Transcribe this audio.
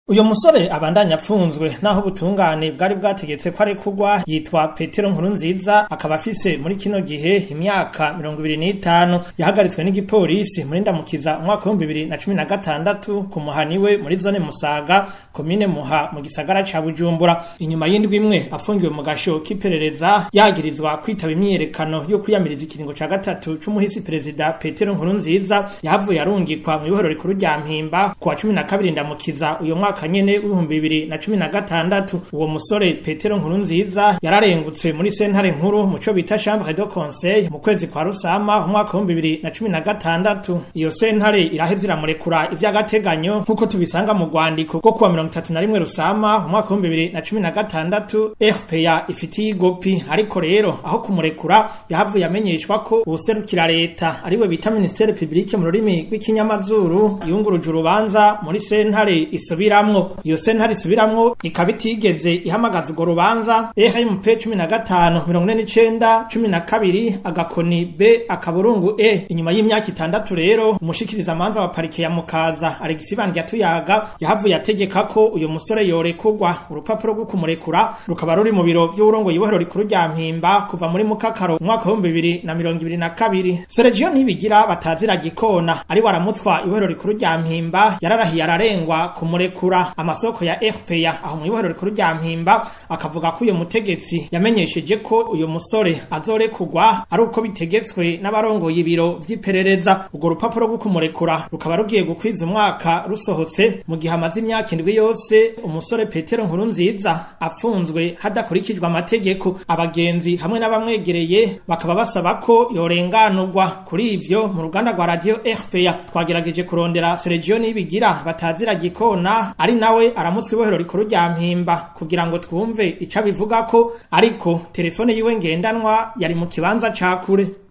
uyo musore abandanya apfunzwe naho ubutungane bwari bwategetse ko arekurwa yitwa petero nkuru nziza akaba afise muri kino gihe imyaka mirongo ibiri n'itanu yahagaritswe n'igipolisi muri ndamukiza umwaka w'ibihumbi bibiri na cumi na gatandatu ku muhani we muri zone musaga komine muha mu gisagara ca bujumbura inyuma y'indwi imwe apfungiwe mu gasho k'iperereza yagirizwa kwitaba imyiyerekano yo kwiyamiriza ikiringo ca gatatu c'umuhisi perezida petero nkuru nziza yahavuye arungikwa mw'ibohero rikuru rya mpimba ku wa cumi na kabiri ndamukiza uyo mwaka nyene w'ibihumbi bibiri na cumi na gatandatu uwo musore petero nkuru nziza yararengutse muri sentare nkuru mu co bita chambre de conseil mu kwezi kwa rusama umwaka w'ibihumbi bibiri na cumi na gatandatu iyo sentare iraheza iramurekura ivy'agateganyo nk'uko tubisanga mu rwandiko rwo kuwa mirongo itatu na rimwe rusama umwaka w'ibihumbi bibiri na cumi na gatandatu rpa ifitiye igopi ariko rero aho kumurekura yahavuye amenyeshwa ko uwuserukira leta ariwe bita ministere publique mu rurimi rw'ikinyamazuru yunguruje urubanza muri sentare isubiramwo iyo sentare isubiramwo ikaba itigeze ihamagaza urwo rubanza rmp cumi na gatanu mirongo ine n'icenda cumi na kabiri agakoni b akaburungu e inyuma y'imyaka itandatu rero umushikiriza amanza wa parike ya mukaza alegisi bandya tuyaga yahavuye ategeka ko uyu musore yorekurwa urupapuro rwo kumurekura rukaba ruri mu biro vy'uburongo ibohero rikuru rya mpimba kuva muri mukakaro umwaka w'ibihumbi bibiri na mirongo ibiri na kabiri sergio ntibigira batazira gikona ari waramutswa ibohero rikuru rya mpimba yararahiye ararengwa kumurekura amasoko ya rpa aho mu ibohero rikuru rya mpimba akavuga ko uyu mutegetsi yamenyesheje ko uyu musore azorekurwa ari uko bitegetswe n'abarongoye ibiro vy'iperereza urwo rupapuro rwo kumurekura rukaba rugiye gukwiza umwaka rusohotse mu gihe amaze imyaka indwi yose umusore petero nkuru nziza apfunzwe hadakurikijwe amategeko abagenzi hamwe n'abamwegereye bakaba basaba ko yorenganurwa kuri ivyo mu ruganda rwa radio rpa twagerageje kurondera sergio nibigira batazira gikona ari nawe aramutswe ibohero rikuru rya mpimba kugira ngo twumve ico abivuga ko ariko telefone yiwe ngendanwa yari mu kibanza ca kure